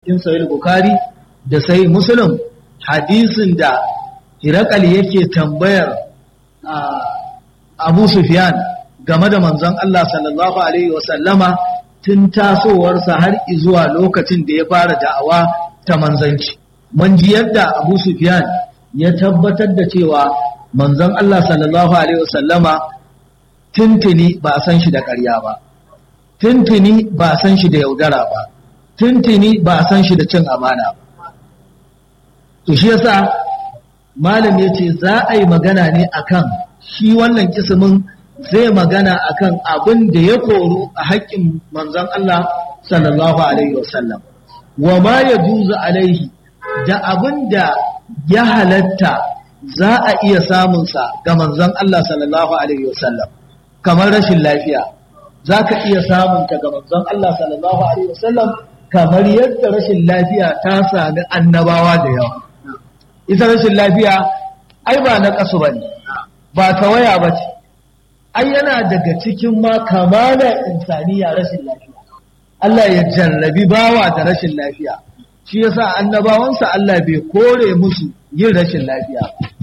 cikin sahih bukhari da sahih muslim hadisin da hirakal yake tambayar abu sufyan game da manzon Allah sallallahu alaihi wasallama tun tasowarsa har zuwa lokacin da ya fara da'awa ta manzanci mun ji yadda abu sufyan ya tabbatar da cewa manzon Allah sallallahu alaihi wasallama tuntuni ba a san shi da ƙarya ba tuntuni ba a san shi da yaudara ba tuntuni ba a san shi da cin amana ba to shi yasa malam ya ce za a yi magana ne akan shi wannan kismin zai magana akan abin da ya koru a haƙƙin manzon Allah sallallahu alaihi wasallam wa ma ya juzu alaihi da abin da ya halatta za a iya samunsa ga manzon Allah sallallahu alaihi wasallam kamar rashin lafiya za ka iya samunta ga manzon Allah sallallahu alaihi wasallam kamar yadda rashin lafiya ta sami annabawa da yawa ita rashin lafiya ai ba na kasu ba ne ba tawaya ba ce ai yana daga cikin ma kamalar insaniya rashin lafiya Allah ya jarrabi bawa da rashin lafiya shi yasa annabawansa Allah bai kore musu yin rashin lafiya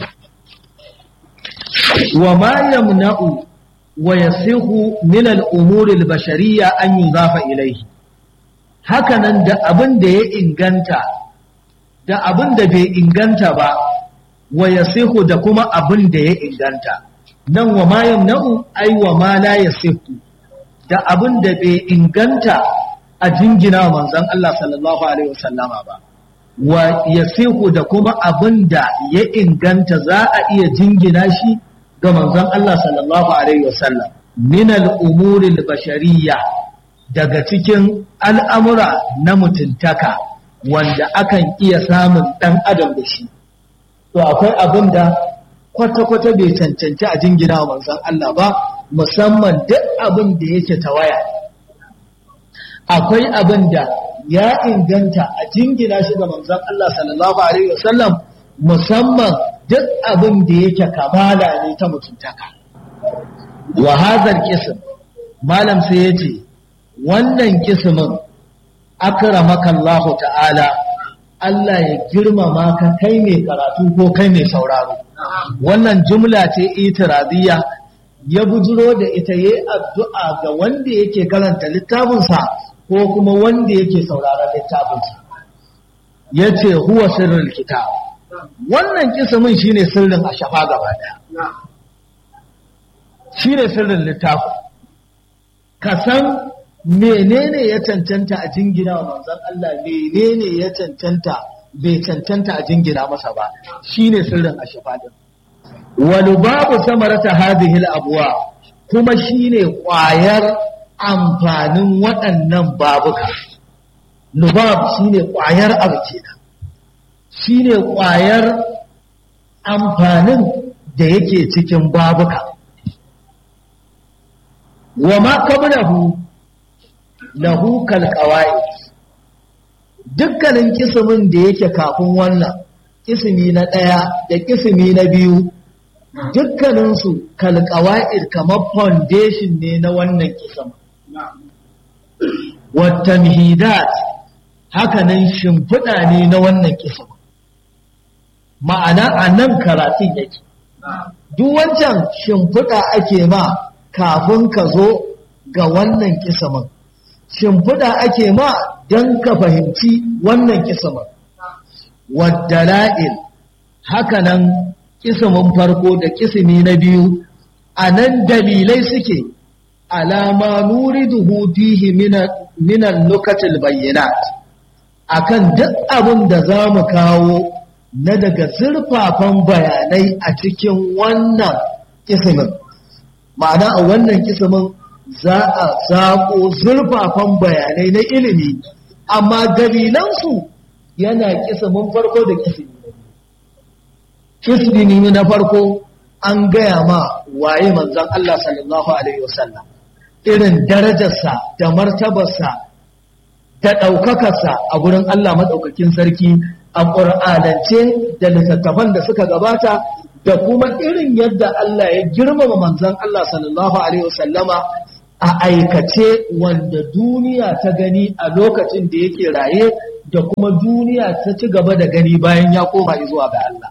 wa ma yamna'u wa yasihu min al-umuri al-bashariyya an yuzafa ilayhi hakanan da abin da ya inganta da abin da bai inganta ba wa yasihu da kuma abin da ya inganta nan wa ma yamna'u ai wa ma la yasihu da abin da bai inganta a jingina wa manzon Allah sallallahu alaihi wasallama ba wa yasihu da kuma abin da ya inganta za a iya jingina shi ga manzon Allah sallallahu alaihi wasallam min al-umuri al-bashariyya daga cikin al'amura na mutuntaka wanda akan iya samun ɗan adam da shi to akwai abin da kwata-kwata bai cancanci a jingina wa manzon Allah ba musamman duk abin da yake tawaya akwai abin da ya inganta a jingina shi ga manzon Allah sallallahu alaihi wasallam musamman duk abin da yake kamala ne ta mutuntaka wa hadhal qism malam sai yace wannan kismin akramaka Allah ta'ala Allah ya girmama ka kai mai karatu ko kai mai sauraro wannan jumla ce itiradiyya ya bujiro da ita yayi addu'a ga wanda yake karanta littafinsa ko kuma wanda yake sauraron littafinsa yace huwa sirrul kitab wannan kismin shine sirrin a shafa gaba daya shine sirrin littafin ka san menene ya cancanta a jingina wa manzon Allah menene ya cancanta bai cancanta a jingina masa ba shine sirrin a shafa din wal babu samarata hadhihi al abwa kuma shine kwayar amfanin waɗannan babuka lubab shine kwayar abu kenan shine kwayar amfanin da yake cikin babuka wa ma qablahu lahu kal qawaid dukkanin kismin da yake kafin wannan kismi na ɗaya da kismi na biyu dukkaninsu kal qawaid kamar foundation ne na wannan kism wa tamhidat hakanan shimfiɗa ne na wannan kism ma'ana a nan karatun yake duk wancan shimfiɗa ake ma kafin ka zo ga wannan kismin shimfiɗa ake ma don ka fahimci wannan kismin waddala'il hakanan kismin farko da kismi na biyu a nan dalilai suke alama nuriduhu fihi minan lukatil bayyinat akan duk abin da za mu kawo na daga zurfafan bayanai a cikin wannan kismin ma'ana a wannan kismin za a zaƙo zurfafan bayanai na ilimi amma dalilansu yana kismin farko da kismi kismi na farko an gaya ma waye manzon Allah sallallahu alaihi wasallam irin darajarsa da martabarsa da ɗaukakarsa a gurin Allah maɗaukakin sarki a ƙur'anance da littattafan da suka gabata da kuma irin yadda Allah ya girmama manzon Allah sallallahu alaihi wasallama a a aikace wanda duniya ta gani a lokacin da yake raye da kuma duniya ta ci gaba da gani bayan ya koma zuwa ga Allah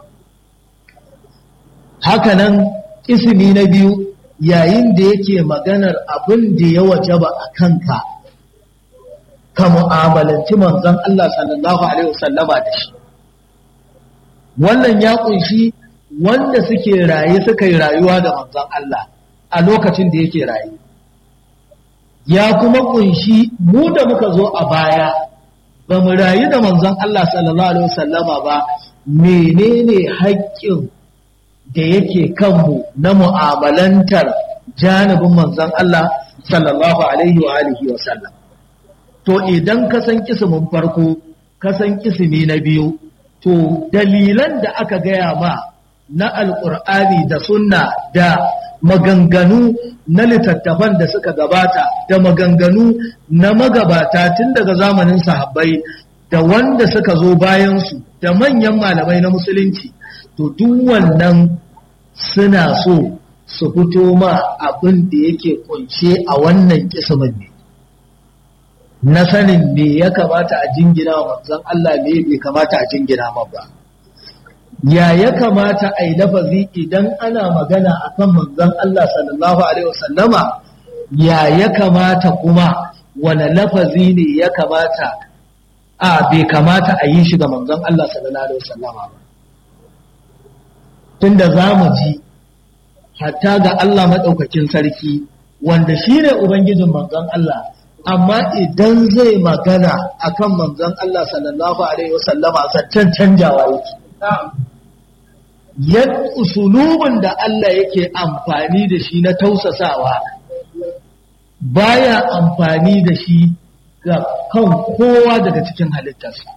hakanan ismi na biyu yayin da yake maganar abin da ya wajaba a kanka ka mu'amalanci manzon Allah sallallahu alaihi wasallama da shi wannan ya kunshi wanda suke raye suka yi rayuwa da manzon Allah a lokacin da yake raye ya kuma kunshi mu da muka zo a baya ba mu rayu da manzon Allah sallallahu alaihi wasallama ba menene haƙƙin da yake kanmu na mu'amalantar janibin manzon Allah sallallahu alaihi wa alihi wa sallam to idan ka san kismin farko ka san kismi na biyu to dalilan da aka gaya ma na alƙur'ani da sunna da maganganu na littattafan da suka gabata da maganganu na magabata tun daga zamanin sahabbai da wanda suka zo bayansu da manyan malamai na musulunci to duk wannan suna so su fito ma abin da yake kunshe a wannan kismin ne na sanin me ya kamata a jingina wa manzon Allah me bai kamata a jingina ma ba ya ya kamata a yi lafazi idan ana magana akan manzon Allah sallallahu alaihi wasallama ya ya kamata kuma wane lafazi ne ya kamata a bai kamata a yi shi ga manzon Allah sallallahu alaihi wasallama ba tunda za mu ji hatta ga Allah maɗaukakin sarki wanda shi ne Ubangijin manzon Allah amma idan zai magana akan manzon Allah sallallahu Alaihi wasallama zancen canjawa yake yadda usulubin da Allah yake amfani da shi na tausasawa baya amfani da shi ga kan kowa daga cikin halittarsa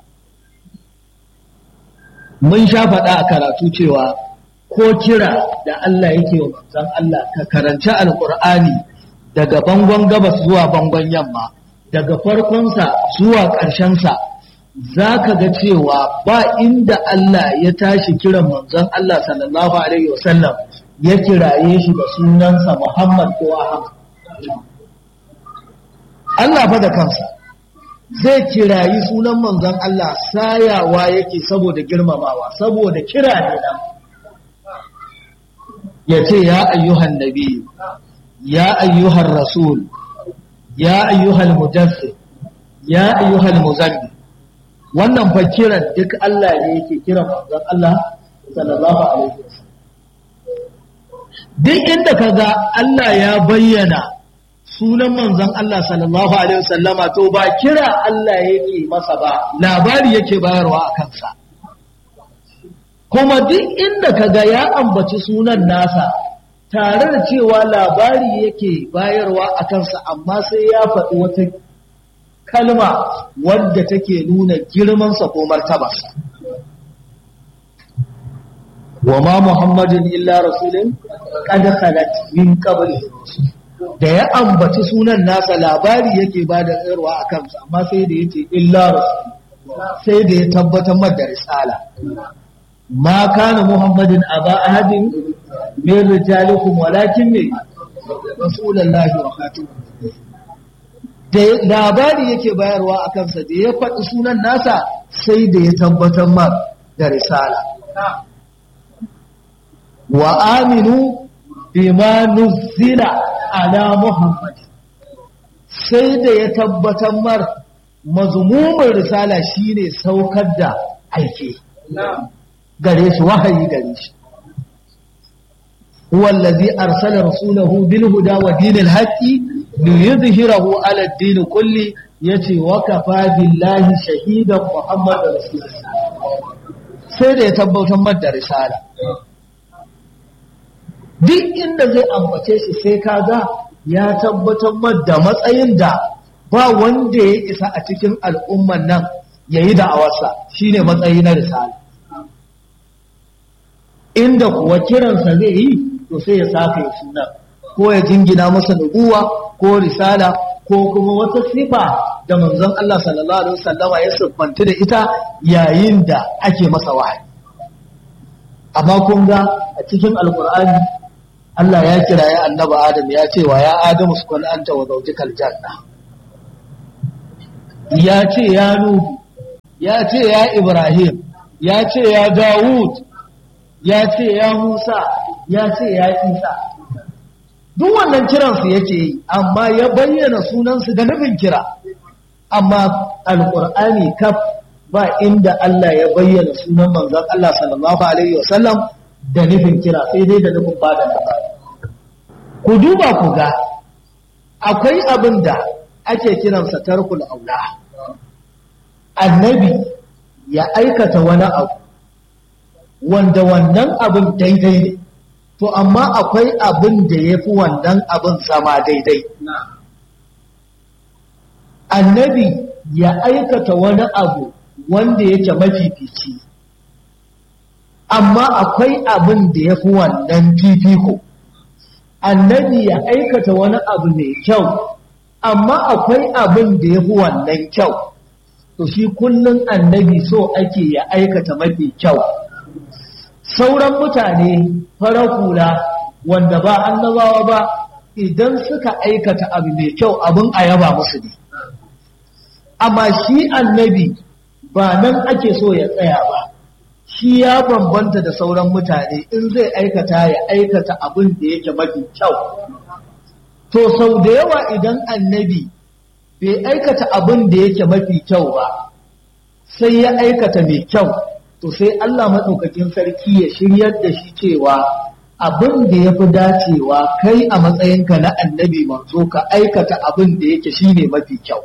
mun sha faɗa a karatu cewa ko kira da Allah yake wa manzon Allah ka karanci alkur'ani daga bangon gabas zuwa bangon yamma daga farkonsa zuwa ƙarshensa za ka ga cewa ba inda Allah ya tashi kiran manzon Allah sallallahu alaihi wasallam ya kiraye shi da sunansa Muhammad ko Ahmad Allah fa da kansa zai kirayi sunan manzon Allah sayawa yake saboda girmamawa saboda kira ne nan ya ce ya ayyuhan nabi ya ayyuhan rasul ya ayyuhal mudassir ya ayyuhal muzammil wannan fa kiran duk Allah ne yake kiran manzon Allah sallallahu alaihi wasallam duk inda kaga Allah ya bayyana sunan manzon Allah sallallahu alaihi wasallama to ba kira Allah yake masa ba labari yake bayarwa a kansa kuma duk inda kaga ya ambaci sunan nasa tare da cewa labari yake bayarwa a kansa amma sai ya faɗi wata kalma wadda take nuna girmansa ko martabarsa wa ma muhammadin illa rasulun qad khalat min qablihi da ya ambaci sunan nasa labari yake ba da tsayarwa a kansa amma sai da yace illa rasul sai da ya tabbatar da risala ma kana muhammadin aba ahadin min rijalikum walakin ne rasulullahi wa khatimun da labari yake bayarwa a kansa da ya faɗi sunan nasa sai da ya tabbatar mar da risala wa aminu bima nuzila ala muhammad sai da ya tabbatar mar mazmumin risala shine saukar da aike gare shi wahayi gare shi هو الذي أرسل رسوله بالهدى ودين الحق ليظهره على الدين كله يتي وكفى بالله شهيدا محمد رسول الله sai da ya tabbatar da risala duk inda zai ambace shi sai kaga ya tabbatar da matsayin da ba wanda ya isa a cikin al'umman nan ya yi da'awarsa shine matsayi na risala inda kuwa kiransa zai yi to sai ya saka ya suna ko ya jingina masa nubuwa ko risala ko kuma wata sifa da manzon Allah sallallahu alaihi wasallama ya siffanta da ita yayin da ake masa wahayi amma kun ga a cikin alkur'ani Allah ya kira ya annaba Adam ya ce wa ya Adamu su kwan anta wa zaujikal janna ya ce ya Nuhu ya ce ya Ibrahim ya ce ya Dawud ya ce ya Musa ya ce ya Isa duk wannan kiransu yake yi amma ya bayyana sunansu da nufin kira amma alƙur'ani kaf ba inda Allah ya bayyana sunan manzon Allah sallallahu alaihi wasallam da nufin kira sai dai da nufin bada labari ku duba ku ga akwai abin da ake kiransa tarkul aula annabi ya aikata wani abu wanda wannan abin daidai ne to amma akwai abin da ya fi wannan abin zama daidai annabi ya aikata wani abu wanda yake mafifici amma akwai abin da ya fi wannan fifiko annabi ya aikata wani abu mai kyau amma akwai abin da ya fi wannan kyau to shi kullum annabi so ake ya aikata mafi kyau sauran mutane farar hula wanda ba annabawa ba idan suka aikata abu mai kyau abin a yaba musu ne amma shi annabi ba nan ake so ya tsaya ba shi ya bambanta da sauran mutane in zai aikata ya aikata abin da yake mafi kyau to sau da yawa idan annabi bai aikata abin da yake mafi kyau ba sai ya aikata mai kyau to sai Allah maɗaukakin sarki ya shiryar da shi cewa abin da ya fi dacewa kai a matsayinka na annabi manzo ka aikata abin da yake shine mafi kyau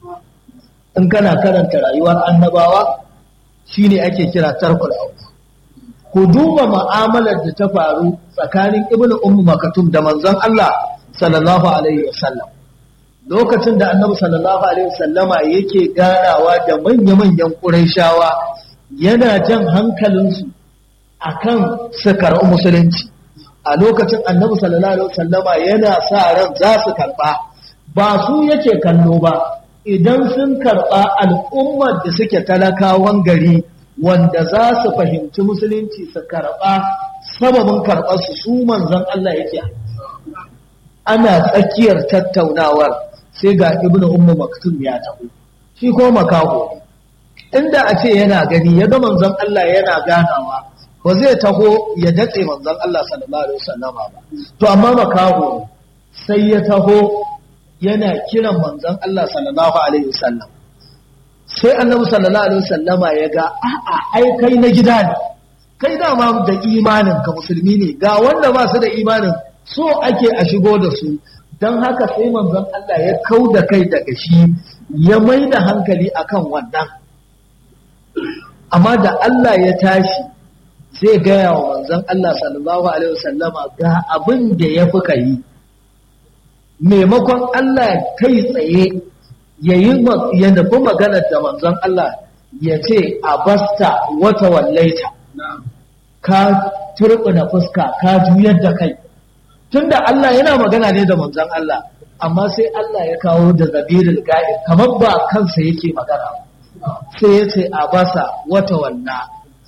in kana karanta rayuwar annabawa shine ake kira tarkul aula ku duba mu'amalar da ta faru tsakanin ibnu ummu makatum da manzon Allah sallallahu alaihi wasallam lokacin da annabi sallallahu alaihi wasallama yake ganawa da manya-manyan ƙurayshawa yana jan hankalinsu akan su karɓi musulunci a lokacin annabi sallallahu alaihi wasallama yana sa ran za su karɓa ba su yake kallo ba idan sun karɓa al'ummar da suke talakawan gari wanda za su fahimci musulunci su karɓa sababin karɓarsu su manzon Allah yake ana tsakiyar tattaunawar sai ga ibnu ummu maktum ya taho shi ko makaho inda a ce yana gani ya ga manzon Allah yana ganawa ba zai taho ya datse manzon Allah sallallahu alaihi wasallama ba to amma makaho sai ya taho yana kiran manzon Allah sallallahu alaihi wasallam sai annabi sallallahu alaihi wasallama ya ga a'a ai kai na gida ne kai dama da imanin ka musulmi ne ga wanda ba su da imanin so ake a shigo da su don haka sai manzon Allah ya kau da kai daga shi ya mai da hankali akan wannan amma da Allah ya tashi zai gaya wa manzon Allah sallallahu alaihi wasallama ga abin da ya fi kai maimakon Allah kai tsaye ya yi ya nufi maganar da manzon Allah ya ce a basta wata wallaita ka turbina fuska ka juyar da kai tunda Allah yana magana ne da manzon Allah amma sai Allah ya kawo da zabirul ga'ib kamar ba kansa yake magana sai ya ce a basa wata wanna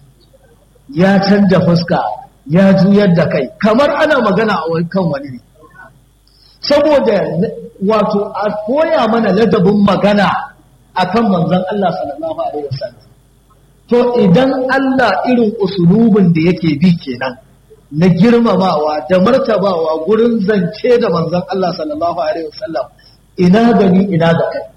ya canja fuska ya juyar da kai kamar ana magana a kan wani ne saboda wato a koya mana ladabin magana akan manzon Allah sallallahu alaihi wasallam to idan Allah irin usulubin da yake bi kenan na girmamawa da martabawa gurin zance da manzon Allah sallallahu alaihi wasallam ina gani ina da kai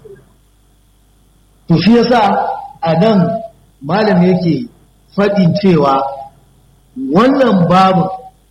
to shi yasa a nan malam yake faɗin cewa wannan babu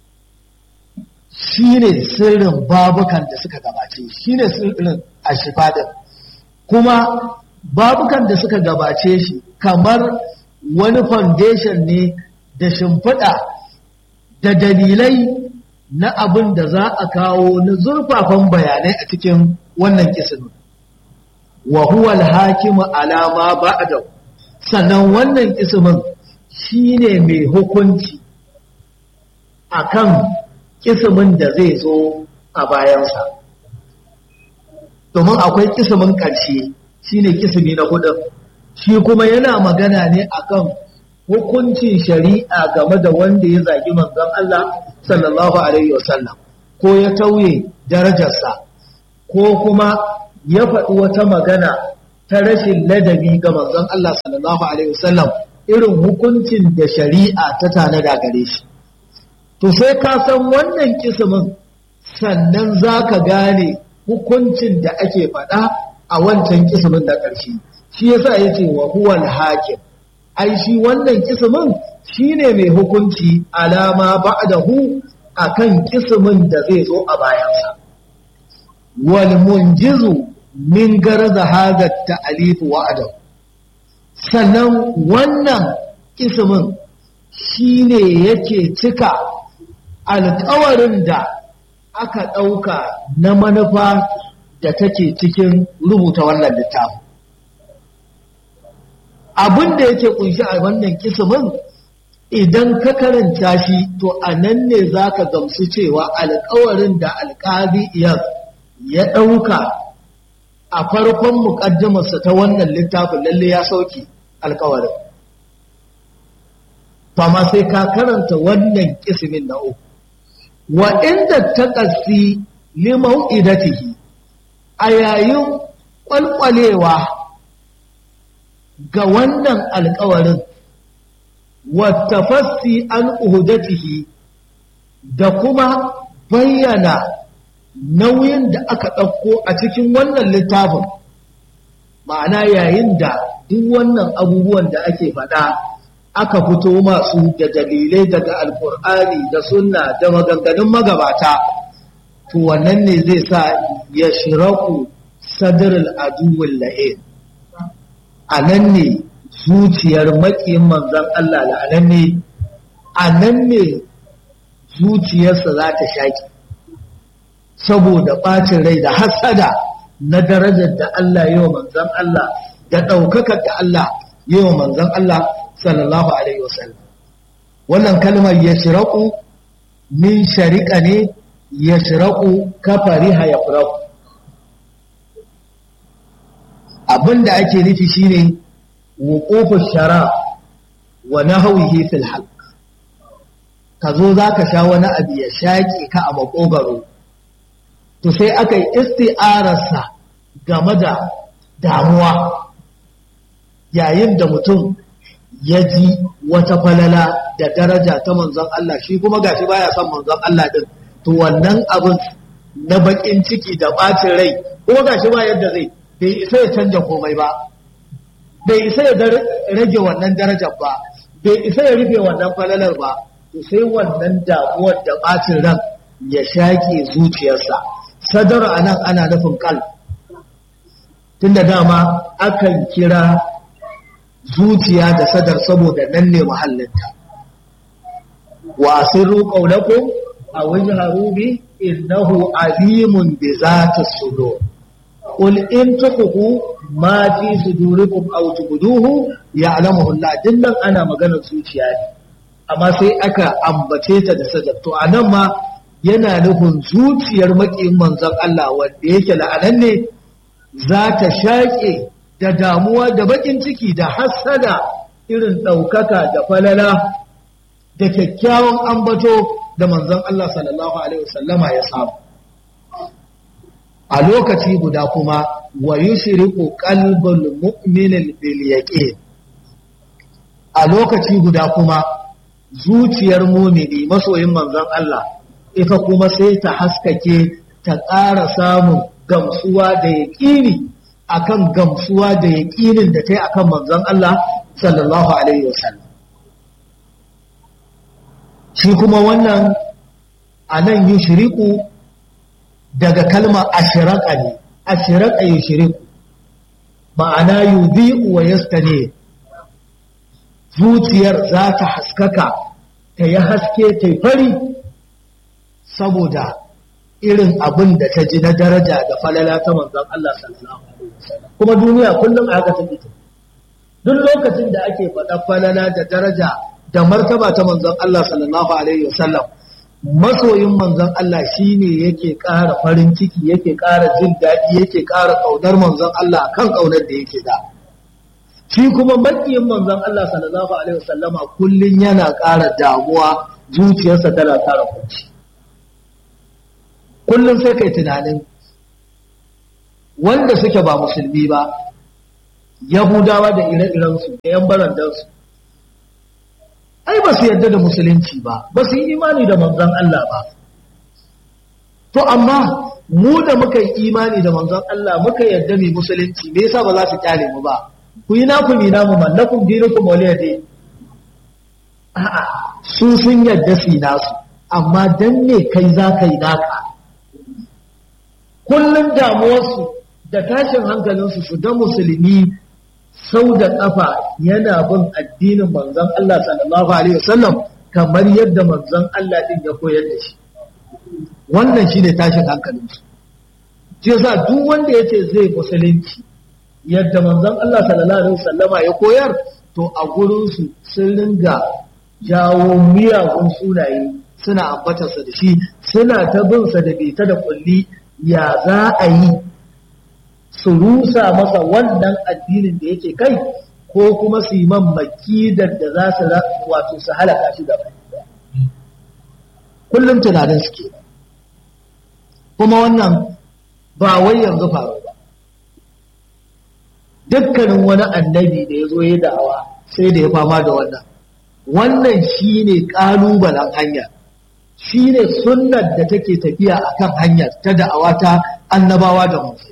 shine sirrin babukan da suka gabace shine sirrin ashifadin kuma babukan da suka gabace shi kamar wani foundation ne da shimfiɗa da dalilai na abin da za a kawo na zurfafan bayanai a cikin wannan kisin wa huwa al-hakimu ala ma ba'da sannan wannan kismin shine mai hukunci akan kismin da zai zo a bayansa domin akwai kismin ƙarshe shine kismi na hudun shi kuma yana magana ne akan hukuncin shari'a game da wanda ya zagi manzon Allah sallallahu alaihi wasallam ko ya tauye darajarsa ko kuma ya faɗi wata magana ta rashin ladabi ga manzon Allah sallallahu alaihi wasallam irin hukuncin da shari'a ta tanada gare shi to sai ka san wannan kismin sannan za ka gane hukuncin da ake faɗa a wancan kismin da ƙarshe shi yasa ya ce wa huwal hakim ai shi wannan kismin shine mai hukunci alama ba'dahu akan kismin da zai zo a bayansa wal munjizu min garza hadha ta'alif wa'ada sannan wannan kismin shine yake cika alƙawarin da aka ɗauka na manufa da take cikin rubuta wannan littafin abin da yake kunshi a wannan kismin idan ka karanta shi to a nan ne za ka gamsu cewa alkawarin da alkali iyar ya ɗauka a farkon muƙaddimarsa ta wannan littafin lalle ya sauki alkawarin fama sai ka karanta wannan kismin na uku wa inda ta ƙasi limau idatihi a yayin ƙwalƙwalewa ga wannan alkawarin wattafassi an uhudatihi da kuma bayyana nauyin da aka ɗauko a cikin wannan littafin ma'ana yayin da duk wannan abubuwan da ake faɗa aka fito masu da dalilai daga alkur'ani da sunna da maganganun magabata to wannan ne zai sa ya shiraku sadarul aduwin la'in a nan ne zuciyar maƙiyin manzan Allah la'anan ne a nan ne zuciyarsa za ta shaƙi saboda ɓacin rai da hasada na darajar da Allah yi wa manzan Allah da ɗaukakar da Allah yi wa manzan Allah sallallahu Alaihi wasallam wannan kalmar ya shiraku min shariƙa ne ya shiraku kafari ya firaku abin da ake nufi shine wuqufu shara wa nahwihi fil halq ka zo zaka sha wani abu ya shaƙe ka a makogaro to sai aka yi isti'ararsa game da damuwa yayin da mutum ya ji wata falala da daraja ta manzon Allah shi kuma gashi baya son manzon Allah din to wannan abin na bakin ciki da bacin rai kuma gashi ba yadda zai bai isa ya canja komai ba bai isa ya rage wannan darajar ba bai isa ya rufe wannan falalar ba to sai wannan damuwar da bacin ran ya shaƙe zuciyarsa sadar a nan ana nufin kal tunda dama akan kira zuciya da sadar saboda nan ne mahallinta wa sirru qawlakum aw wajharu bi innahu alimun bi zati sudur qul in tukhfu ma fi sudurikum aw tubduhu ya'lamuhu Allah dinnan ana maganar zuciya ne amma sai aka ambace ta da sadar to anan ma yana nufin zuciyar maƙin manzon Allah wanda yake la'anan ne za ta shaƙe da damuwa da baƙin ciki da hassada irin ɗaukaka da falala da kyakkyawan ambato da manzon Allah sallallahu Alaihi wasallama ya samu. A lokaci guda kuma wa yi shiriku ƙalbin mu'minin bilyaƙe. A lokaci guda kuma zuciyar mumini masoyin manzon Allah ita kuma sai ta haskake ta ƙara samun gamsuwa da yaƙini akan gamsuwa da yaƙinin da ta yi akan manzon Allah sallallahu alaihi wasallam shi kuma wannan a nan yi shiriku daga kalma ashiraka ne ashiraka yi shiriku ma'ana yudhi'u wa yastane zuciyar za ta haskaka ta yi haske ta yi fari saboda irin abin da ta ji na daraja da falala ta manzon Allah sallallahu alaihi wasallam kuma duniya kullum a haka take duk lokacin da ake faɗa falala da daraja da martaba ta manzon Allah sallallahu alaihi wasallam masoyin manzon Allah shine yake ƙara farin ciki yake ƙara jin daɗi yake ƙara ƙaunar manzon Allah kan ƙaunar da yake da shi kuma makiyin manzon Allah sallallahu alaihi wasallama kullun yana ƙara damuwa zuciyarsa tana ƙara kunci kullun sai kai tunanin wanda suke ba musulmi ba yahudawa da ire-irensu da yan barandansu ai ba su yarda da musulunci ba ba su yi imani da manzon Allah ba to amma mu da muka yi imani da manzon Allah muka yarda mai musulunci me yasa ba za su kyale mu ba ku yi naku ni namu mallakum dinukum waliyadi a'a su sun yarda su nasu amma dan ne kai za ka yi naka kullum damuwarsu da tashin hankalinsu su ga musulmi sau da ƙafa yana bin addinin manzon Allah sallallahu alaihi wasallam kamar yadda manzon Allah din ya koyar da shi wannan shine tashin hankalinsu shi yasa duk wanda yace zai musulunci yadda manzon Allah sallallahu alaihi wasallama ya koyar to a gurin su sun ringa jawo miyagun sunaye suna ambatarsa da shi suna ta bin sa da bita da kulli ya za a yi su rusa masa wannan addinin da yake kai ko kuma su yi man makidar da za su wato su halaka shi gaba kullum tunanin suke kuma wannan ba wai yanzu faru ba dukkanin wani annabi da ya zo ya da'awa sai da ya fama da wannan wannan shi ne ƙalubalen hanya shi ne sunnar da take tafiya akan hanyar ta da'awa ta annabawa da musulmi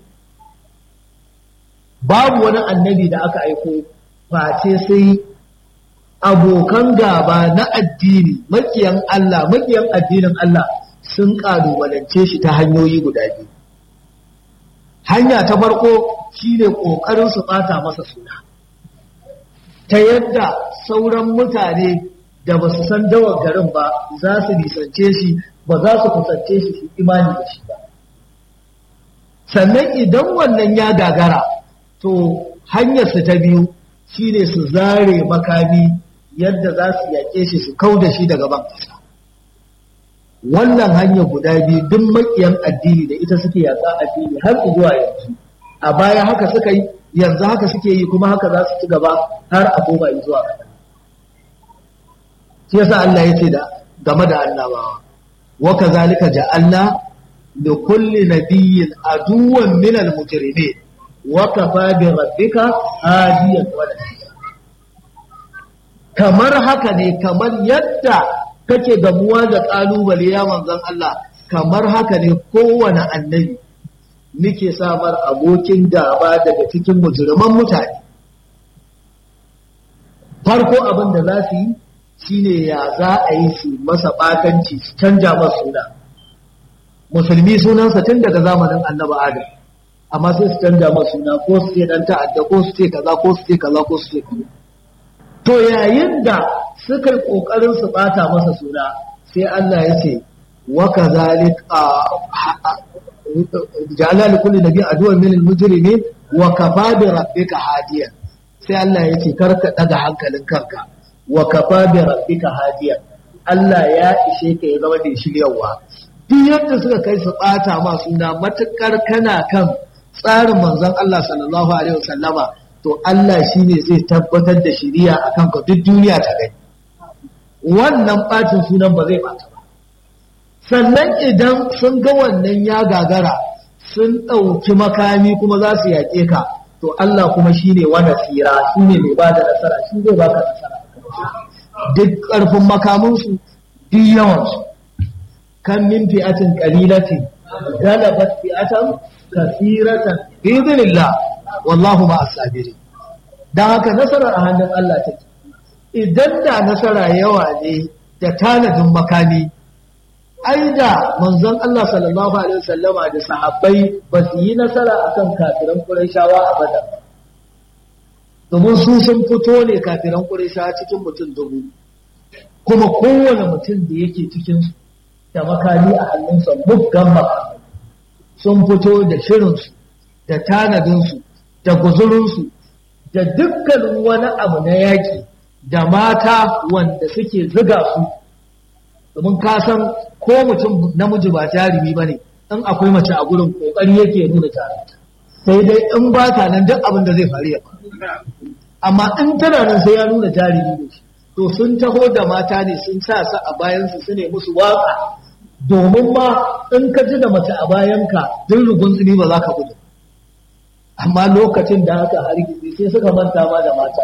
babu wani annabi da aka aiko face sai abokan gaba na addini makiyan Allah makiyan addinin Allah sun kalubalance shi ta hanyoyi guda biyu hanya ta farko shine kokarin su bata masa suna ta yadda sauran mutane da ba su san dawar garin ba za su nisance shi ba za su kusance shi su imani da shi ba sannan idan wannan ya gagara to hanyarsu ta biyu shine su zare makami yadda za su yaƙe shi su kau da shi daga ban ƙasa wannan hanyar guda biyu duk maƙiyan addini da ita suke yaƙa addini har zuwa yanzu a baya haka suka yi yanzu haka suke yi kuma haka za su ci gaba har a koma zuwa gaba shi yasa Allah ya ce da game da annabawa wa kazalika ja'alna li kulli nabiyyin aduwwan min al-mujrimin wakafa bi rabbika hadiyan wala kamar haka ne kamar yadda kake gamuwa da kalubale ya manzon Allah kamar haka ne kowane annabi nake samar abokin gaba daga cikin mujriman mutane farko abin da za su yi shine ya za a yi su masa bakanci su canja masa suna musulmi sunansa tun daga zamanin annabi adam amma sai su canja masu suna ko su ce dan ta'adda ko su ce kaza ko su ce kaza ko su ce kaza to yayin da suka kokarin su bata masa suna sai Allah ya ce wa kazalik ja'ala li kulli nabiyyin aduwwan min al-mujrimin wa kafa bi rabbika hadiyan sai Allah ya ce karka daga hankalin kanka wa kafa bi rabbika hadiyan Allah ya ishe ka ya zama da shiryawa duk yadda suka kai su bata ma suna matukar kana kan tsarin manzon Allah sallallahu alaihi wasallama to Allah shine zai tabbatar da shiriya akan ka duk duniya ta gani wannan bacin sunan ba zai bata ba sannan idan sun ga wannan ya gagara sun ɗauki makami kuma za su yaƙe ka to Allah kuma shine wanda tsira shine mai ba da nasara shi zai baka nasara duk ƙarfin makaminsu duk yawansu kan min fi'atin qalilatin galabat fi'atan kasiratan bi idhnillah wallahu ma as-sabirin dan haka nasarar a hannun Allah take idan da nasara yawa ne da tanadin makami ai da manzon Allah sallallahu alaihi wasallama da sahabbai ba su yi nasara akan kafiran Qurayshawa a Badar domin su sun fito ne kafiran Qurayshawa cikin mutum dubu kuma kowane mutum da yake cikin su da makami a hannunsa muggan makami sun fito da shirinsu da tanadinsu da guzurinsu da dukkanin wani abu na yaƙi da mata wanda suke ziga su domin ka san ko mutum namiji ba jarumi ba ne in akwai mace a gurin ƙoƙari yake nuna jarumta sai dai in ba ta nan duk abin da zai faru ya amma in tana nan sai ya nuna jarumi ne to sun taho da mata ne sun sa su a bayansu su ne musu waka domin ma in ka ji da mace a bayanka duk rugun tsini ba za ka gudu amma lokacin da haka hargitsi sai suka manta ma da mata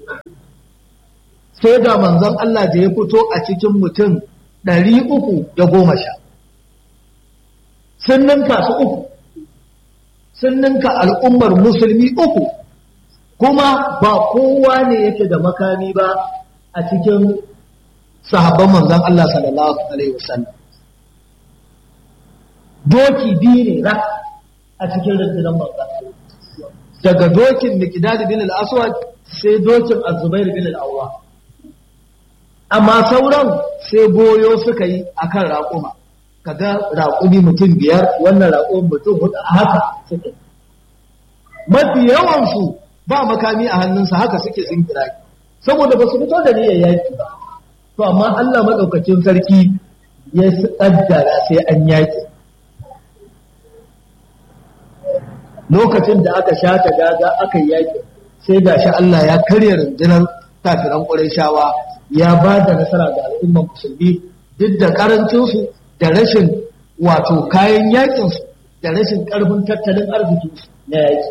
sai ga manzon Allah da ya fito a cikin mutum ɗari uku da goma sha sun ninka su uku sun ninka al'ummar musulmi uku kuma ba kowa ne yake da makami ba a cikin sahabban manzon Allah sallallahu alaihi wasallam doki biyu ne rak a cikin rundunar manzon daga dokin Miqdad bin al-Aswad sai dokin Az-Zubair bin al-Awwa amma sauran sai goyo suka yi akan raƙuma kaga raƙumi mutum biyar wannan raƙumin mutum hudu a haka suke mafi yawansu ba makami a hannunsa haka suke sun kira saboda ba su fito da niyyar yaki ba to amma Allah madaukakin sarki ya kaddara sai an yaki lokacin da aka shata daga aka yaki sai gashi Allah ya karya rundunar kafiran Qurayshawa ya ba da nasara ga al'ummar musulmi duk da karancinsu da rashin wato kayan yakinsu da rashin karfin tattalin arzikinsu na yaki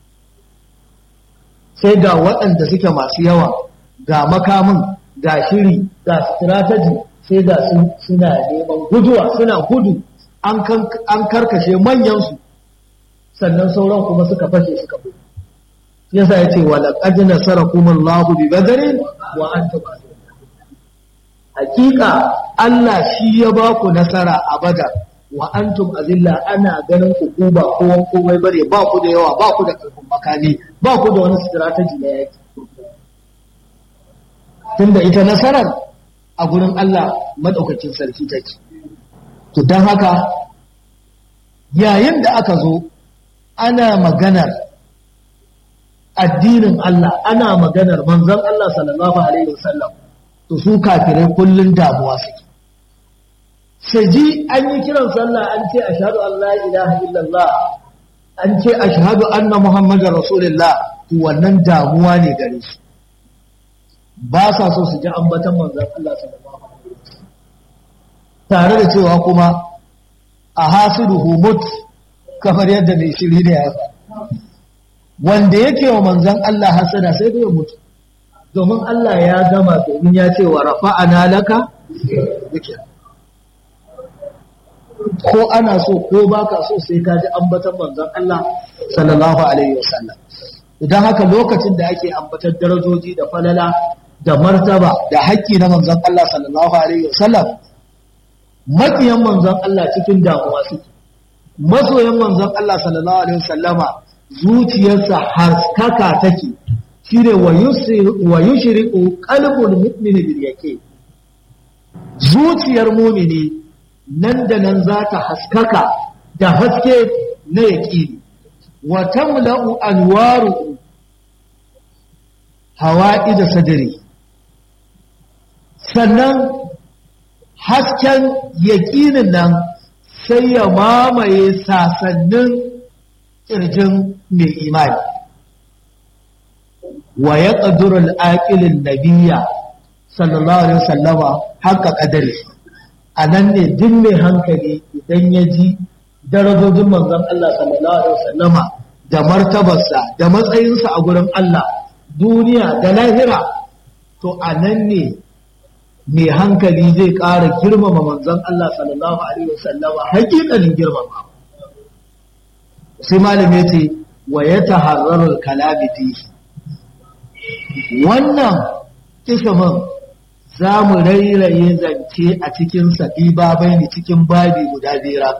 sai ga waɗanda suke masu yawa ga makamin ga shiri ga strategy sai ga suna neman guduwa suna gudu an karkashe manyansu sannan sauran kuma suka fashe suka gudu yasa ya ce walaƙad nasarakumullahu bi badrin wa antum hakika Allah shi ya ba ku nasara a badar wa antum azilla ana ganin ku ku ba kowan komai bare ba ku da yawa ba ku da karfin makami ba ku da wani strategy na yaki tunda ita nasarar a gurin Allah madaukakin sarki take to dan haka yayin da aka zo ana maganar addinin Allah ana maganar manzon Allah sallallahu alaihi wasallam to su kafirai kullun damuwa suke sai ji an yi kiran sallah an ce ashhadu an la ilaha illallah an ce ashhadu anna muhammadar rasulullah to wannan damuwa ne gare su ba sa so su ji ambatan manzon Allah sallallahu alaihi wasallam tare da cewa kuma a hasiruhu mut kamar yadda mai shiri ne ya wanda yake wa manzon Allah hasada sai da ya mutu domin Allah ya gama domin ya ce wa rafa'ana laka zikir ko ana so ko baka so sai ka ji ambatan manzon Allah sallallahu alaihi wasallam idan haka lokacin da ake ambatar darajoji da falala da martaba da haƙƙi na manzon Allah sallallahu alaihi wasallam makiyan manzon Allah cikin damuwa suke masoyan manzon Allah sallallahu alaihi wasallama zuciyarsa haskaka take shine wa yushriqu qalbul mu'mini bil yaqin zuciyar mu'mini nan da nan za ta haskaka da haske na yaqini wa tamla'u anwaru hawa'i da sadri sannan hasken yaƙinin nan sai ya mamaye sasannin ƙirjin mai imani wa ya ƙadurar aƙilin nabiya sallallahu alaihi wasallama haka ƙadari a nan ne duk mai hankali idan ya ji darajojin manzon Allah sallallahu alaihi wasallama da martabarsa da matsayinsa a gurin Allah duniya da lahira to a nan ne mai hankali zai ƙara girmama manzon Allah sallallahu alaihi wasallama haƙiƙanin girmama sai malam ya ce wa ya taharrarul kalami fihi wannan kishimin za mu rairaye zance a cikin sabi babai ne cikin babi guda biyar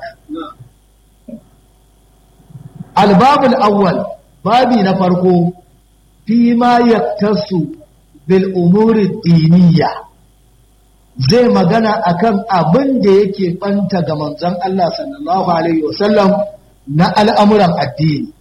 albabul awwal babi na farko fi ma yaktasu bil umuri diniya zai magana akan abin da yake banta ga manzon Allah sallallahu alaihi wasallam na al'amuran addini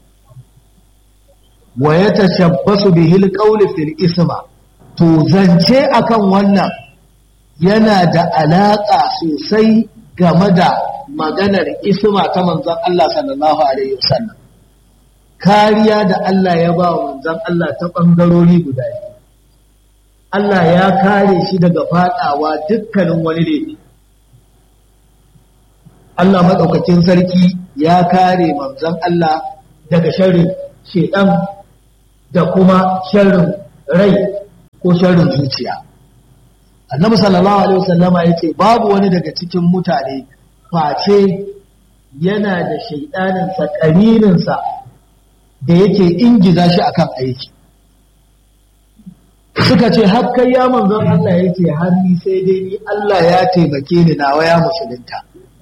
wa ya tashabbasu bihil qawli fil isma to zance akan wannan yana da alaka sosai game da maganar isma ta manzon Allah sallallahu alaihi wasallam kariya da Allah ya ba wa manzon Allah ta ɓangarori guda biyu Allah ya kare shi daga faɗawa dukkanin wani laifi Allah maɗaukakin sarki ya kare manzon Allah daga sharrin shedan da kuma sharrin rai ko sharrin zuciya annabi sallallahu alaihi wasallama yace babu wani daga cikin mutane face yana da shaidanin sa karinin sa da yake ingiza shi akan aiki suka ce har kai ya manzon Allah yace har ni sai dai ni Allah ya taimake ni nawa ya musulunta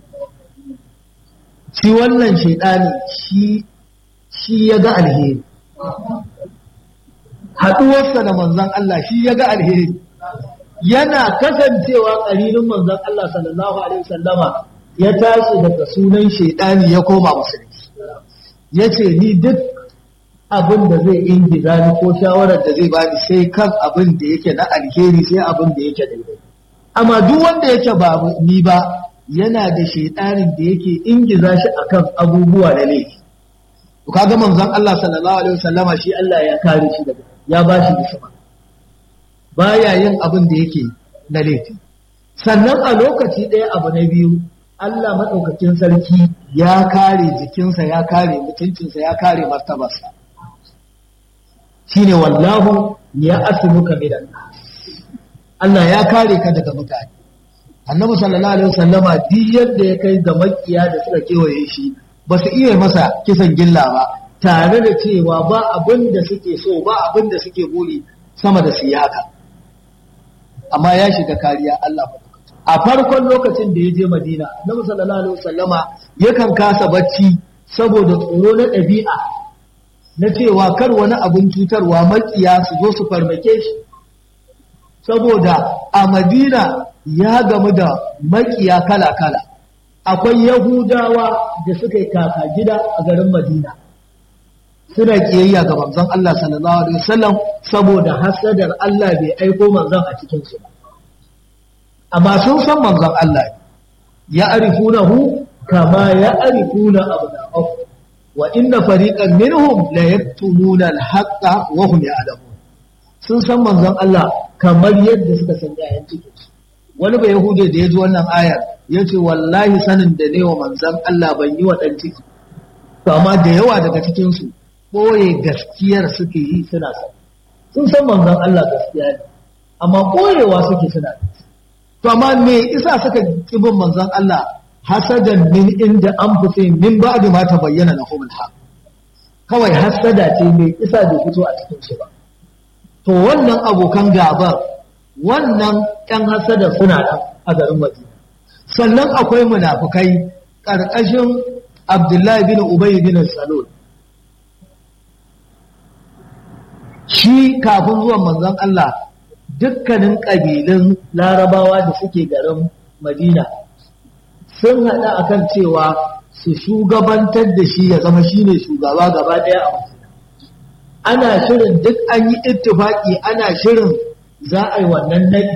shi wannan shaidani shi shi ya ga alheri haɗuwarsa da manzon Allah shi ya ga alheri yana kasancewa ƙarinin manzon Allah sallallahu alaihi wasallama ya tashi daga sunan shaidani ya koma musulunci ya ce ni duk abin da zai ingiza ni ko shawarar da zai bani sai kan abin da yake na alheri sai abin da yake daidai amma duk wanda yake ba ni ba yana da shaidanin da yake ingiza shi akan abubuwa na laifi to kaga manzon Allah sallallahu alaihi wasallama shi Allah ya kare shi daga ya bashi bisma baya yin abin da yake na laifi sannan a lokaci ɗaya abu na biyu Allah maɗaukakin sarki ya kare jikinsa ya kare mutuncinsa ya kare martabarsa shine wallahu ya asimuka minan Allah ya kare ka daga mutane annabi sallallahu alaihi wasallama duk yadda ya kai ga makiya da suka kewaye shi ba su iya masa kisan gilla ba tare da cewa ba abin da suke so ba abin da suke buri sama da su yi haka amma ya shiga kariya Allah a farkon lokacin da ya je Madina Annabi sallallahu alaihi wasallama yakan kasa bacci saboda tsoro na ɗabi'a na cewa kar wani abin cutarwa makiya su zo su farmake shi saboda a Madina ya gamu da makiya kala-kala akwai Yahudawa da suka yi kaka gida a garin Madina suna kiyayya ga manzon Allah sallallahu alaihi wasallam saboda hasadar Allah bai aiko manzon a cikin su ba amma sun san manzon Allah ya arifunahu kama ya arifuna abna'ahu wa inna fariqan minhum la yaktumuna al-haqqa wa hum ya'lamun sun san manzon Allah kamar yadda suka san yayan cikin su wani bai yahude da ya ji wannan ayar ya ce wallahi sanin da ne wa manzon Allah ban yi wa dan ciki to amma da yawa daga cikin su ɓoye gaskiyar suke yi suna sa sun san manzon Allah gaskiya ne amma ɓoyewa suke suna to amma me isa suka kibin manzon Allah hasadan min inda an fi min ba'di ma tabayyana lahum al kawai hasada ce me isa bai fito a cikin shi ba to wannan abokan gabar wannan ƴan hasada suna nan a garin Madina sannan akwai munafukai ƙarƙashin Abdullahi bin Ubay bin Salul shi kafin zuwan manzon Allah dukkanin ƙabilun larabawa da suke garin Madina sun haɗa akan cewa su shugabantar da shi ya zama shine shugaba gaba ɗaya a Madina ana shirin duk an yi ittifaki ana shirin za a yi wannan naɗi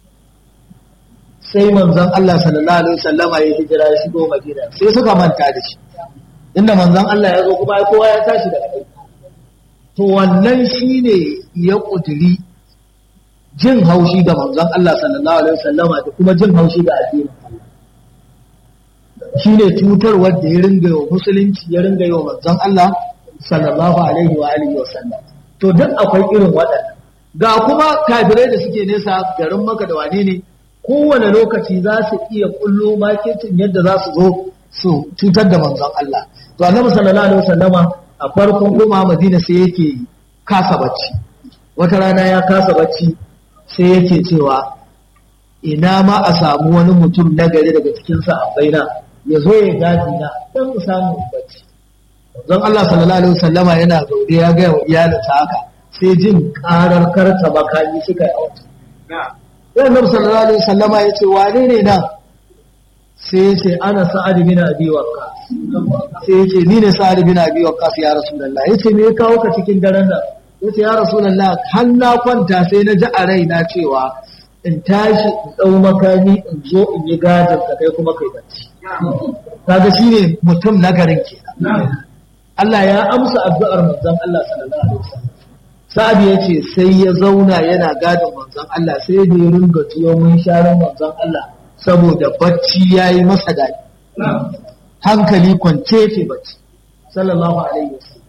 sai manzon Allah sallallahu alaihi wasallama ya hijira ya shigo Madina sai suka manta da shi inda manzon Allah ya zo kuma kowa ya tashi daga aiki to wannan shi ne ya ƙudiri jin haushi ga manzon Allah sallallahu Alaihi wasallama da kuma jin haushi ga addinin Allah shi ne cutarwar da ya ringa wa musulunci ya ringa yi wa manzon Allah sallallahu Alaihi wa alihi wasallam to duk akwai irin waɗanda ga kuma kafirai da suke nesa garin maka da wane ne kowane lokaci za su iya kullo maketin yadda za su zo su cutar da manzon Allah to annabi sallallahu alaihi wasallama a farkon koma madina sai yake kasa bacci wata rana ya kasa bacci sai yake cewa ina ma a samu wani mutum na gari daga cikin sahabbaina ya zo ya gadi na dan mu samu bacci don Allah sallallahu alaihi wasallama yana zaune ya ga iyalinsa haka sai jin karar karta makami suka yi auta sai annabi sallallahu alaihi wasallama ya ce wane ne nan sai ya ce ana sa'ad bin abi waqqas sai ya ce ni ne sa'ad bin abi waqqas ya rasulullah ya ce me ya kawo ka cikin daren nan ya ce ya rasulullah har na kwanta sai na ji a raina cewa in tashi in dau makami in zo in yi gadin ka kai kuma kai bacci kaga shine mutum na garin kenan Allah ya amsa addu'ar manzon Allah sallallahu alaihi wasallam Sa'ad ya ce sai ya zauna yana gadin manzon Allah sai da ya ringa tuwo mun sharan manzon Allah saboda bacci yayi masa daɗi hankali kwance ce bacci sallallahu alaihi wasallam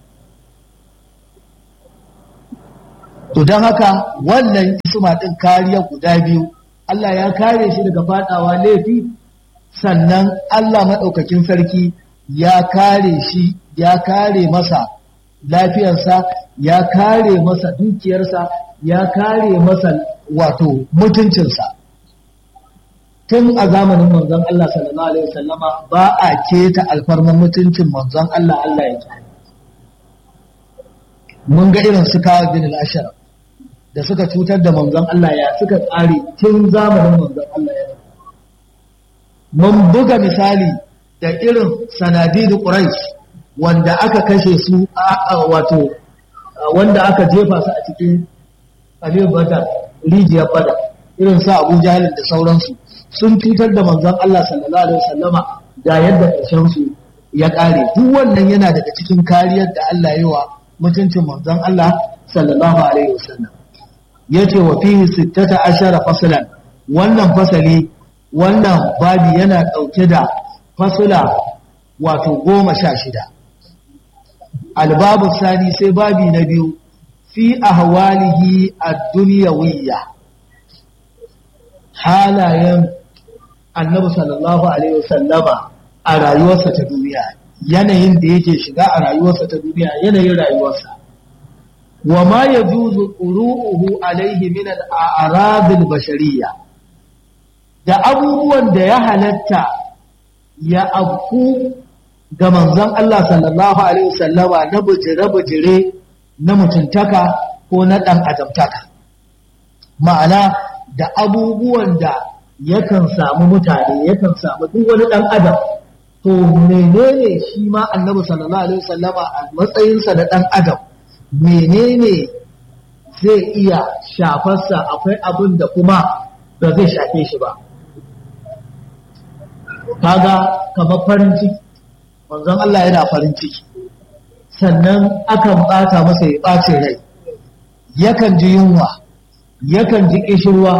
to don haka wannan isma din kariya guda biyu Allah ya kare shi daga fadawa laifi sannan Allah maɗaukakin sarki ya kare shi ya kare masa lafiyarsa ya kare masa dukiyarsa ya kare masa wato mutuncinsa tun a zamanin manzon Allah sallallahu alaihi wasallama ba a keta alfarman mutuncin manzon Allah Allah ya kare mun ga irin su kawo bin al da suka cutar da manzon Allah ya suka tsare tun zamanin manzon Allah ya mun buga misali da irin sanadidu quraish wanda aka kashe su wato wanda aka jefa su a cikin aliyu badar rijiyar badar irin sa abu jahilin da sauransu sun cutar da manzon Allah sallallahu alaihi wasallama da yadda ƙarshen su ya ƙare duk wannan yana daga cikin kariyar da Allah yi wa mutuncin manzon Allah sallallahu alaihi wasallam yace wa fihi sittata ashara faslan wannan fasali wannan babi yana ɗauke da fasula wato goma sha shida albabu sani sai babi na biyu fi ahwalihi ad-dunyawiyya halayen annabi sallallahu alaihi wasallama a rayuwarsa ta duniya yanayin da yake shiga a rayuwarsa ta duniya yanayin rayuwarsa wa ma yajuzu quru'uhu alaihi min al-a'rad al-bashariyya da abubuwan da ya halatta ya abku ga manzon Allah sallallahu alaihi wasallama na bujire-bujire na mutuntaka ko na ɗan adamtaka ma'ana da abubuwan da yakan samu mutane yakan samu duk wani ɗan adam to menene shi ma annabi sallallahu alaihi wasallama a matsayinsa da ɗan adam menene zai iya shafarsa akwai abin da kuma ba zai shafe shi ba kaga kamar farin ciki manzon Allah yana farin ciki sannan akan bata masa ya ɓace rai yakan ji yunwa yakan ji ƙishirwa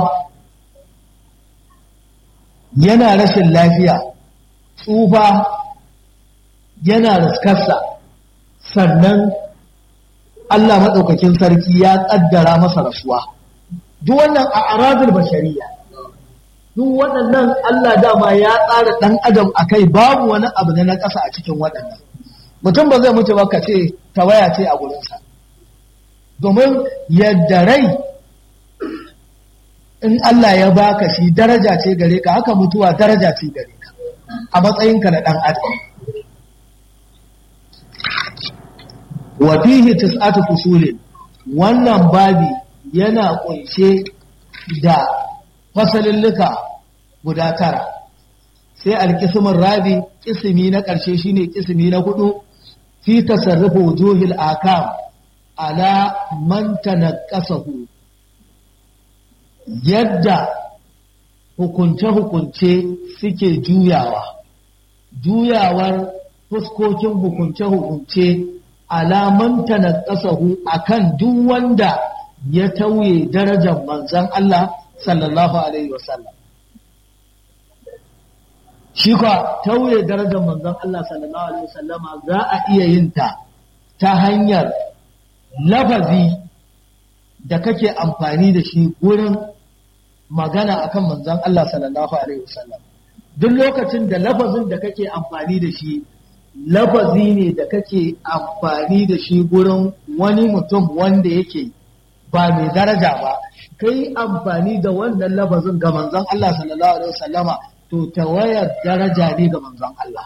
yana rashin lafiya tsufa yana riskarsa sannan Allah maɗaukakin sarki ya ƙaddara masa rasuwa duk wannan a arazul bashariya duk waɗannan Allah dama ya tsara ɗan adam a kai babu wani abu na na ƙasa a cikin waɗannan mutum ba zai mutu ba ka ce tawaya ce a gurinsa domin yadda rai in Allah ya baka shi daraja ce gare ka haka mutuwa daraja ce gare ka a matsayinka na ɗan adam wa fihi tis'atu fusulin wannan babi yana kunshe da fasalilluka guda tara sai alkismin rabi kismi na ƙarshe shine kismi na hudu fi tasarrufu wujuhil akam ala man tanaqasahu yadda hukunce-hukunce suke juyawa juyawar fuskokin hukunce-hukunce alaman tanaqasahu akan duk wanda ya tauye darajar manzon Allah sallallahu alaihi wasallam shi ka tauye darajar manzon Allah sallallahu alaihi wasallama za a iya yin ta ta hanyar lafazi da kake amfani da shi gurin magana akan manzon Allah sallallahu alaihi wasallam duk lokacin da lafazin da kake amfani da shi lafazi ne da kake amfani da shi gurin wani mutum wanda yake ba mai daraja ba kai amfani da wannan lafazin ga manzon Allah sallallahu alaihi wasallama to tawayar daraja ne ga manzon Allah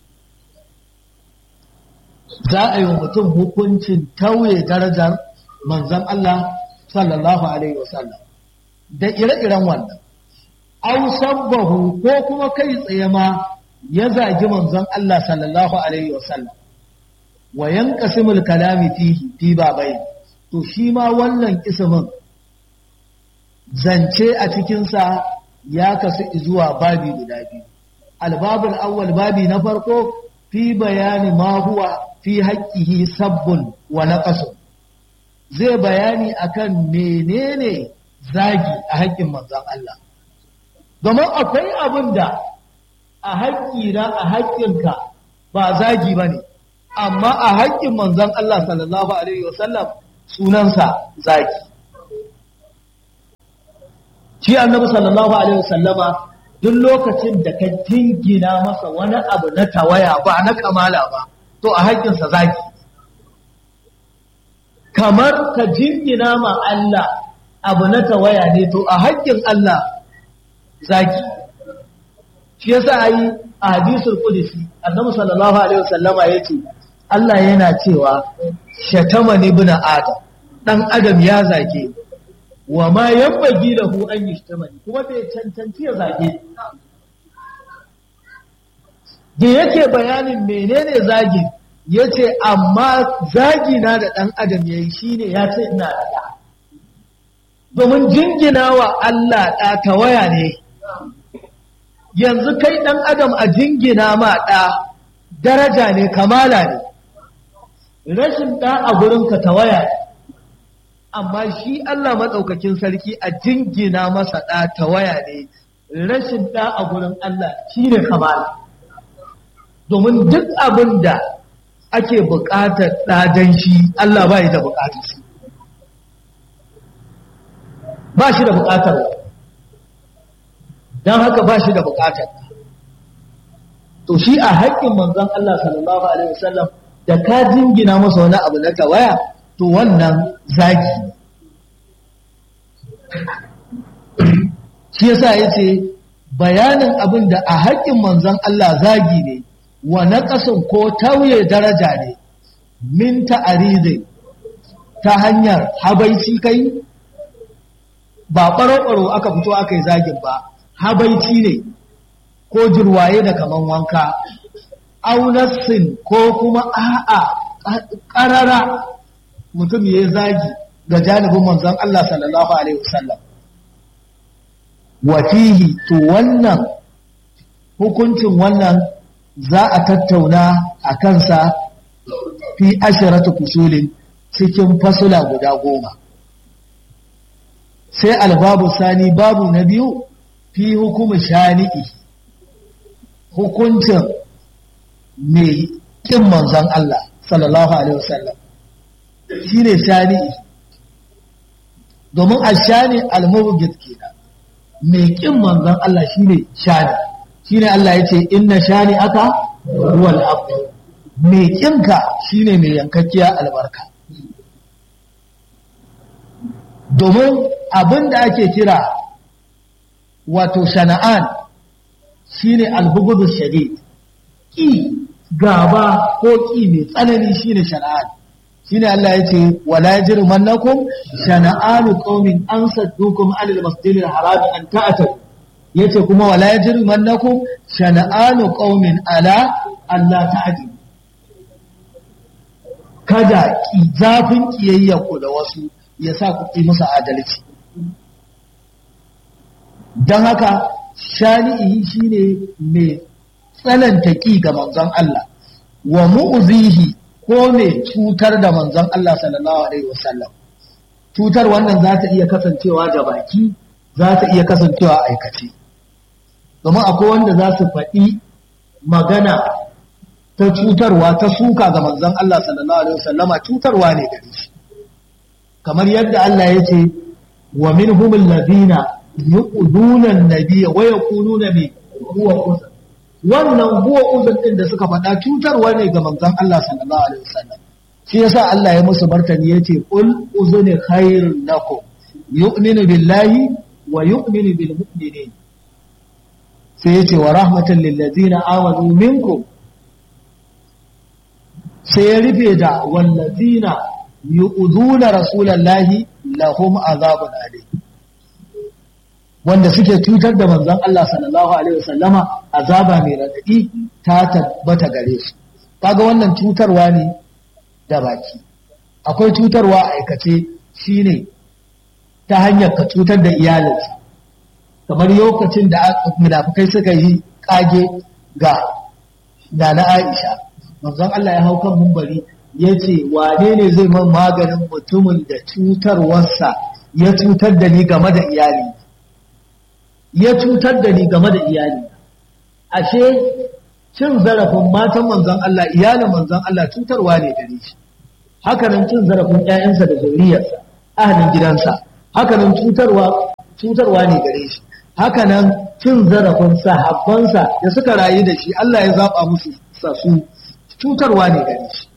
za a yi wa mutum hukuncin tauye darajar manzon Allah sallallahu alaihi wasallam da ire-iren wannan au sabbahu ko kuma kai tsaye ma ya zagi manzon Allah sallallahu alaihi wasallam wa yanqasimul kalami fihi fi babai to shi ma wannan ismin zance a cikinsa ya kasu zuwa babi guda biyu albabul awwal babi na farko fi bayani ma huwa fi haqqihi sabbun wa naqasun zai bayani akan menene zagi a haƙƙin manzon Allah domin akwai abin da a haƙƙina a haƙƙinka ba zagi ba ne amma a haƙƙin manzon Allah sallallahu alaihi wasallam sunansa zagi shi annabi sallallahu alaihi wasallama duk lokacin da ka jingina masa wani abu na tawaya ba na kamala ba to a haƙƙinsa zagi kamar ka jingina ma Allah abu na tawaya ne to a haƙƙin Allah zagi shi yasa ayi a hadisul qudsi annabi sallallahu alaihi wasallama yace Allah yana cewa shatamani ibn adam dan adam ya zage wa ma yabbagi lahu an yashtamani kuma bai cancanci ya zage da yake bayanin menene zagi yace amma zagi na da dan adam yayi shine ya ce ina da domin jingina wa Allah ɗa tawaya ne yanzu kai ɗan adam a jingina ma ɗa daraja ne kamala ne rashin ɗa a gurinka tawaya ne amma shi Allah maɗaukakin sarki a jingina masa ɗa tawaya ne rashin ɗa a gurin Allah shi ne kamala domin duk abin da ake buƙatar ɗadan shi Allah ba da buƙatar shi ba shi da buƙatar don haka ba shi da buƙatar to shi a haƙƙin manzon Allah sallallahu alaihi wasallam da ka jingina masa wani abu na tawaya to wannan zagi shi yasa yace bayanin abin da a haƙƙin manzon Allah zagi ne wa naqasun ko tauye daraja ne min ta'aridi ta hanyar habaici kai ba ɓaro-ɓaro aka fito aka yi zagin ba habaici ne ko jirwaye da kaman wanka aunassin ko kuma a'a ƙarara mutum ya yi zagi ga janibin manzon Allah sallallahu Alaihi wasallam wafihi to wannan hukuncin wannan za a tattauna a kansa fi ashiratu fusulin cikin fasula guda goma sai albabu sani babu na biyu fi hukumin shani'i hukuncin mai kin manzon Allah sallallahu alaihi wasallam shine shani'i domin a shani almubgid kenan mai kin manzon Allah shine shani shine Allah yace inna shani aka huwal abd mai kinka shine mai yankakkiya albarka domin abin da ake kira wato shana'an shine albugudu shadid ki gaba ko ki mai tsanani shine shana'an shine Allah ya ce wala yajrimannakum shana'anu qaumin an saddukum anil masjidil haram an ta'tadu yace kuma wala yajrimannakum shana'anu qaumin ala Allah ta'dilu kada ki zafin kiyayya ku da wasu ya sa ku yi musu adalci don haka shani'i shine mai tsananta ƙi ga manzon Allah wa mu'zihi ko mai cutar da manzon Allah sallallahu alaihi wasallam cutar wannan za ta iya kasancewa da baki za ta iya kasancewa aikace domin akwai wanda za su faɗi magana ta cutarwa ta suka ga manzon Allah sallallahu alaihi wasallama cutarwa ne gare shi kamar yadda Allah ya ce wa minhum alladhina yu'duna an-nabiyya wa yaquluna bi huwa uzr wannan huwa uzr din da suka faɗa cutarwa ne ga manzon Allah sallallahu alaihi wasallam shi yasa Allah ya musu martani yace qul uzuni khairun lakum yu'minu billahi wa yu'minu bil mu'minin sai yace wa rahmatan lil ladzina amanu minkum sai ya rufe da wallazina yu'duna rasulallahi lahum azabun alim wanda suke cutar da manzon Allah sallallahu alaihi wasallama azaba mai radadi ta tabbata gare su kaga wannan cutarwa ne da baki akwai cutarwa a aikace shine ta hanyar ka cutar da iyalinsa kamar lokacin da munafikai suka yi kage ga Nana Aisha manzon Allah ya hau kan mumbari ya ce wane ne zai man maganin mutumin da cutarwarsa ya cutar da ni game da iyali ya cutar da ni game da iyali ashe cin zarafin matan manzon Allah iyalin manzon Allah cutarwa ne gare shi haka nan cin zarafin ƴaƴansa da zuriyarsa ahalin gidansa haka nan cutarwa cutarwa ne gare shi haka nan cin zarafin sahabbansa da suka rayu da shi Allah ya zaba musu sasu cutarwa ne gare shi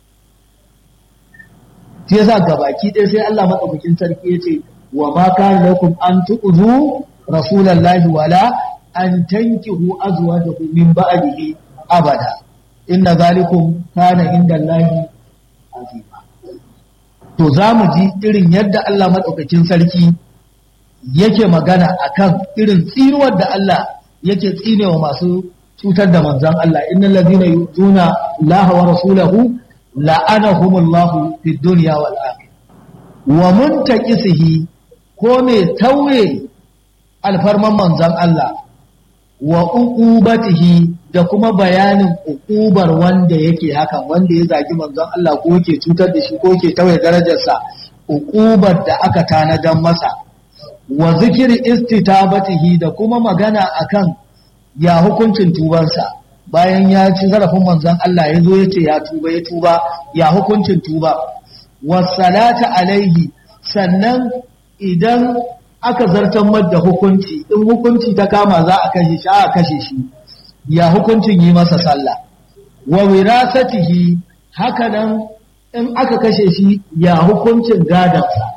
shi yasa gabaki ɗaya sai Allah madaukakin sarki ya ce wa ma kana lakum an tu'zu rasulallahi wala an tankihu azwajahu min ba'dihi abada inna zalikum kana indallahi azima to zamu ji irin yadda Allah madaukakin sarki yake magana akan irin tsinuwar da Allah yake tsinewa masu cutar da manzon Allah innal ladina yuzuna Allah wa rasulahu la'anahumullahu fid dunya wal akhirah wa muntaqisihi ko me tauye alfarman manzon Allah wa uqubatihi da kuma bayanin uqubar wanda yake hakan wanda ya zagi manzon Allah ko yake cutar da shi ko yake tauye darajarsa uqubar da aka tanadan masa wa zikiri istitabatihi da kuma magana akan ya hukuncin tubansa bayan ya ci zarafin manzon Allah ya zo ya ce ya tuba ya tuba ya hukuncin tuba wasalata alaihi sannan idan aka zartar da hukunci in hukunci ta kama za a kashe shi a kashe shi ya hukuncin yi masa sallah wa wirasatihi haka nan in aka kashe shi ya hukuncin gadansa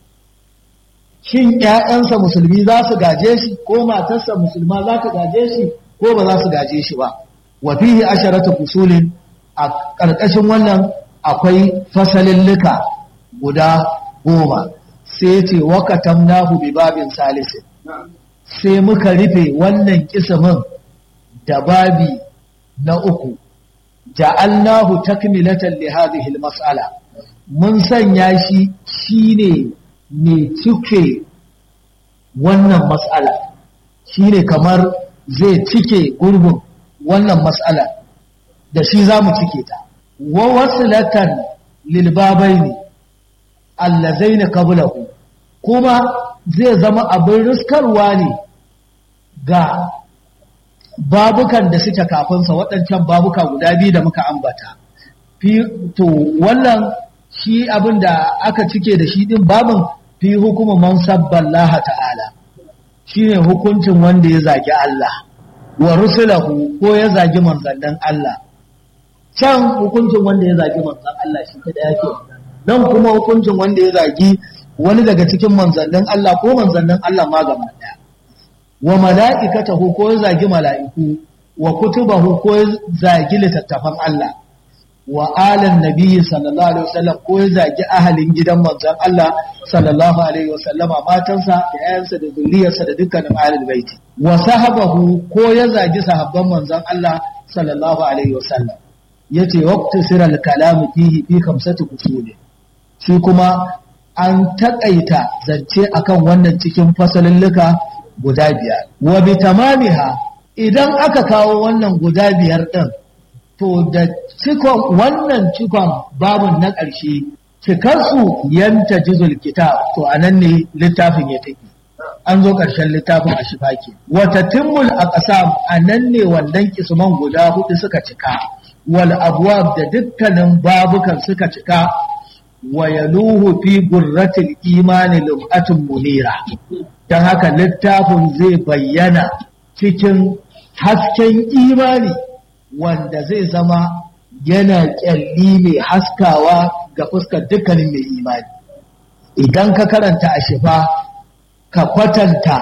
shin ƴaƴansa musulmi za su gaje shi ko matarsa musulma za ta gaje shi ko ba za su gaje shi ba wa fihi asharatu fusulin a ƙarƙashin wannan akwai fasalillika guda goma sai ce wakatamnahu bi babin salisin sai muka rufe wannan kismin da babi na uku ja'alnahu takmilatan li hadhihi al-mas'ala mun sanya shi shine mai cike wannan mas'ala shine kamar zai cike gurbin wannan mas'ala da shi zamu cike ta wa wasilatan lil babaini allazaina qablahu kuma zai zama abin riskarwa ne ga babukan da suke kafinsa waɗancan babuka guda biyu da muka ambata to wannan shi abin da aka cike da shi ɗin babin fi hukuma man sabballaha ta'ala shi ne hukuncin wanda ya zagi Allah wa rusulahu ko ya zagi manzannin Allah can hukuncin wanda ya zagi manzan Allah shi ta yake nan kuma hukuncin wanda ya zagi wani daga cikin manzannin Allah ko manzannin Allah ma gaba daya wa mala'ikatahu ko ya zagi mala'iku wa kutubahu ko ya zagi littattafan Allah wa alan nabiyyi sallallahu alaihi wasallam ko ya zagi ahalin gidan manzon Allah sallallahu alaihi wasallama matansa da yayansa da zuriyarsa da dukkanin ahlul baiti wa sahabahu ko ya zagi sahabban manzon Allah sallallahu alaihi wasallam yace waqtu siral kalam fihi fi khamsati usuli shi kuma an taƙaita zance akan wannan cikin fasalulluka guda biyar. Wa bi tamamiha idan aka kawo wannan guda biyar ɗin, to da cikon wannan cikon babun na ƙarshe, cikarsu yanta jizul kitab to a nan ne littafin ya tafi. An zo ƙarshen littafin a shifaki. Wata timmul a ƙasa a nan ne wannan kisman guda hudu suka cika. Wal abuwab da dukkanin babukan suka cika wa yaluhu fi gurratil imani lum'atun munira don haka littafin zai bayyana cikin hasken imani wanda zai zama yana kyalli mai haskawa ga fuskar dukkanin mai imani idan ka karanta a shifa ka kwatanta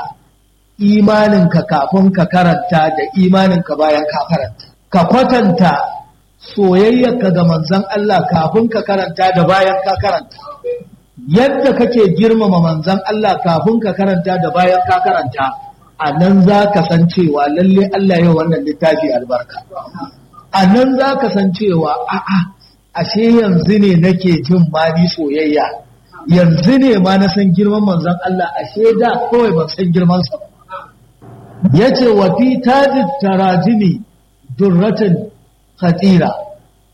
imaninka kafin ka karanta da imaninka bayan ka karanta ka kwatanta soyayyarka ga manzan Allah kafin ka karanta da bayan ka karanta yadda kake girmama manzan Allah kafin ka karanta da bayan ka karanta a nan za ka san cewa lalle Allah yau wannan littafi albarka a nan za ka san cewa a'a ashe yanzu ne nake jin ma ni soyayya yanzu ne ma na san girman manzan Allah ashe da kawai ban san girmansa ba yace wa fi tajid tarajimi durratin khatira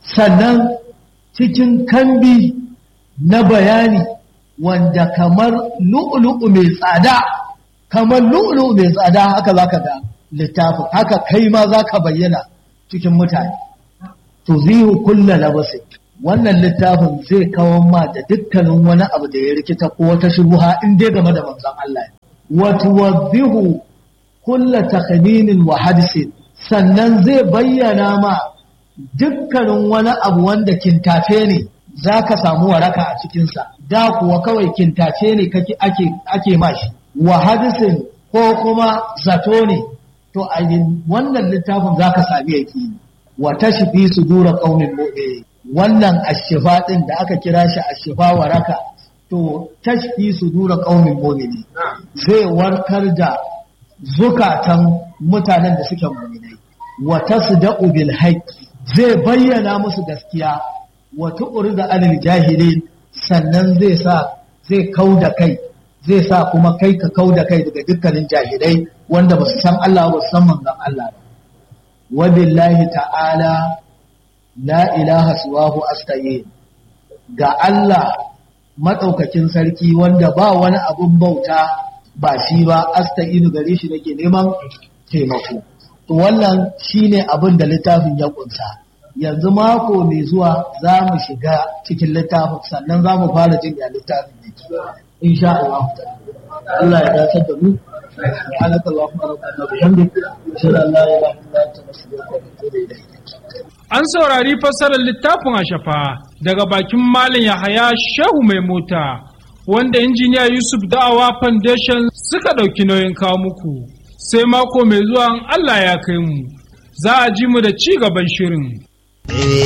sannan cikin kambi na bayani wanda kamar lu'ulu'u mai tsada kamar lu'ulu'u mai tsada haka za ka ga littafin haka kai ma za ka bayyana cikin mutane to zihu kulla labasi wannan littafin zai kawo ma da dukkanin wani abu da ya rikita ko wata shubuha in dai game da manzon Allah wa tuwaddihu kulla takhminin wa hadisin sannan zai bayyana ma dukkanin wani abu wanda kintace ne za ka samu waraka a cikinsa da kuwa kawai kintace ne ake, ake mashi wa hadisin ko kuma zato ne to a wannan littafin za ka sami yaki wa tashfi sudura qaumin mu'minin wannan ashifa din da aka kira shi ashifa waraka to tashfi sudura qaumin mu'minin zai warkar da zukatan mutanen da suke mu'minai wa tasda'u bil haqqi zai bayyana musu gaskiya wa tu'rida anil jahilin sannan zai sa zai kauda kai zai sa kuma kai ka kauda kai daga dukkanin jahilai wanda ba su san Allah ba su san manzon Allah ba wa billahi ta'ala la ilaha siwahu astayin ga Allah madaukakin sarki wanda ba wani abun bauta ba shi ba astayinu gare shi nake neman taimako to wannan shine abin da littafin ya kunsa yanzu mako mai zuwa za mu shiga cikin littafin sannan za mu fara jin ya littafin ne insha Allah Allah ya dace da mu سبحانك اللهم ربنا وبحمدك اشهد ان لا اله الا انت نستغفرك ونتوب اليك An saurari fassarar littafin a shafa daga bakin Malam Yahaya Shehu mai mota wanda injiniya Yusuf Da'awa Foundation suka ɗauki nauyin kawo muku. Sai mako mai zuwa Allah ya kai mu, za a ji mu da ci gaban shirin.